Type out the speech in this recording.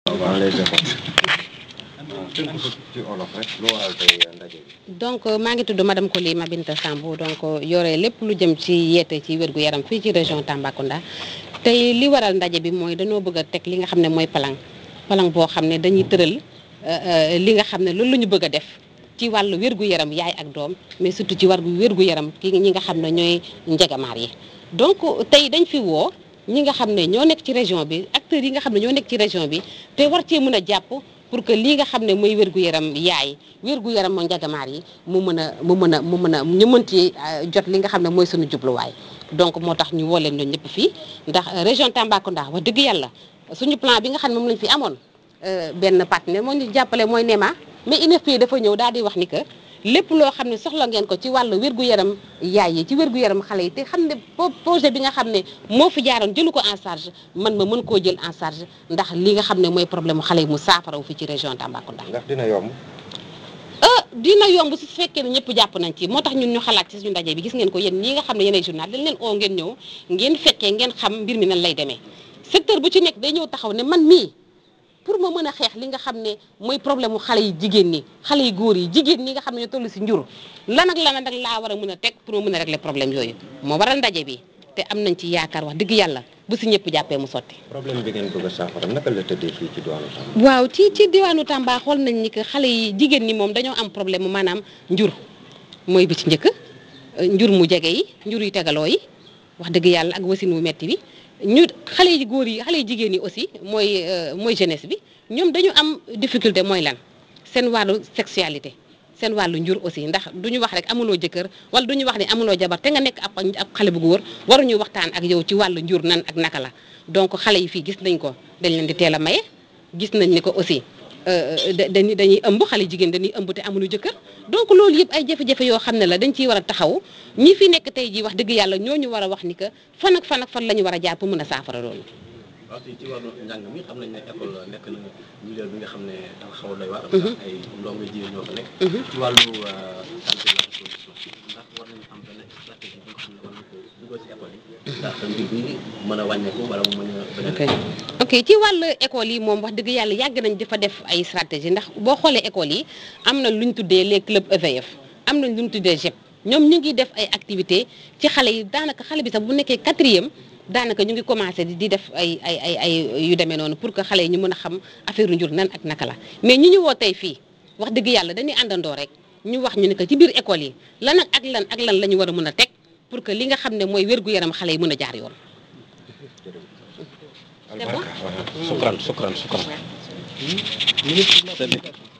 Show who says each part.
Speaker 1: waaw lay defoon tënk ko ci olof rek lu waral tey ndaje bi.
Speaker 2: donc maa ngi tudd madame Coly Mabinta Sambou donc yore lépp lu jëm ci yeete ci wérgu yaram fii ci région Tambacounda tey li waral ndaje bi mooy dañoo bëgg a teg li nga xam ne mooy plan plan boo xam ne dañuy tëral li nga xam ne loolu la ñu bëgg a def ci wàllu wérgu yaram yaay ak doom mais surtout ci wàllu wérgu yaram ki ñi nga xam ne ñooy njegamaar yi donc tey dañ fi woo ñi nga xam ne ñoo nekk ci région bi acteurs yi nga xam ne ñoo nekk ci région bi te war cee mën a jàpp pour que lii nga xam ne mooy wérgu yaram yaay wérgu yaram moo njagamaar yi mu mën a mu mën a mu mën a ñu mën ci jot li nga xam ne mooy suñu jubluwaay donc moo tax ñu woo leen ñun ñëpp fii ndax région Tambacounda wax dëgg yàlla suñu plan bi nga xam ne moom lañ fi amoon benn partenaire moo ñu jàppale mooy NEMA mais INFP dafa ñëw daal di wax ni que lépp loo xam ne soxla ngeen ko ci wàllu wérgu yaram yaay yi ci wérgu yaram xale yi te xam ne projet bi nga xam ne moo fi jaaroon jëlu ko en charge man ma mën koo jël en charge ndax li nga xam ne mooy problème mu xale yi mu saafaraw fi ci région Tambacounda.
Speaker 1: ndax dina yomb.
Speaker 2: ah dina yomb su fekkee ne ñëpp jàpp nañ ci moo tax ñun ñu xalaat ci suñu ndaje bi gis ngeen ko yéen ñi nga xam ne yéenay journal dañ leen oo ngeen ñëw ngeen fekkee ngeen xam mbir mi nan lay demee secteur bu ci nekk day ñëw taxaw ne man mii pour ma mën a xeex li nga xam ne mooy problème mu xale yi jigéen ñi xale yi góor yi jigéen ñi nga xam ne ñoo toll si njur lan ak lan ak laa war a mën a teg pour ma mën a régler problème yooyu moo waral ndaje bi te am nañ ci yaakaar wax dëgg yàlla bu si ñëpp jàppee mu sotti.
Speaker 1: problème bi ngeen bëgg a saafara naka la tëddee fii ci diwaanu Tamba.
Speaker 2: waaw ci ci diwaanu Tamba xool nañ ni que xale yi jigéen ñi moom dañoo am problème mu maanaam njur mooy bi ci njëkk njur mu jege yi njur yu tegaloo yi wax dëgg yàlla ak wasin wu metti bi ñu xale yi góor yi xale yi jigéen yi aussi mooy mooy jeunesse bi ñoom dañu am difficulté mooy lan seen wàllu sexualité seen wàllu njur aussi ndax du ñu wax rek amuloo jëkkër wala du ñu wax ne amuloo jabar te nga nekk ab ab xale bu góor waruñu waxtaan ak yow ci wàllu njur nan ak naka la donc xale yi fii gis nañ ko dañ leen di teel a maye gis nañ ni ko aussi dañuy dañuy ëmb xale jigéen dañuy ëmb te amuñu jëkkër donc loolu yëpp ay jafe-jafe yoo xam ne la dañ ciy war a taxaw ñi fi nekk tey jii wax dëgg yàlla ñooñu war a wax ni que fan ak fan ak fan la ñu war a jaar pour mën a saafara loolu
Speaker 3: waaw ci wàllu njàng mi xam nañ ne école nekk na milieu bi nga xam ne dafa xaw a doy waar. ndax ay ndongo jigéen ñoo fa nekk. ci wàllu santé la ndax war nañu am benn stratégie bi nga xam ne war nañu ko dugal ci école yi. ndax mbir bi mën a wàññeeku wala mu mën a.
Speaker 2: ok ok ci wàllu école yi moom wax dëgg yàlla yàgg nañ dafa def ay stratégie ndax boo xoolee école yi am na lu ñu tuddee les clubs EVF am nañ lu ñu tuddee GEP ñoom ñu ngi def ay activités ci xale yi daanaka xale bi sax bu nekkee quatrième. daanaka ñu ngi commencé di def ay ay ay ay yu demee noonu pour que xale yi ñu mën a xam affaire njur nan ak naka la mais ñi ñu woo tey fii wax dëgg yàlla dañuy àndandoo rek ñu wax ñu ne que ci biir école yi lan ak lan ak lan la ñu war a mën a teg pour que li nga xam ne mooy wér-gu-yaram xale yi mën a jaar yoon.
Speaker 1: albarka
Speaker 3: sukran sukran sukran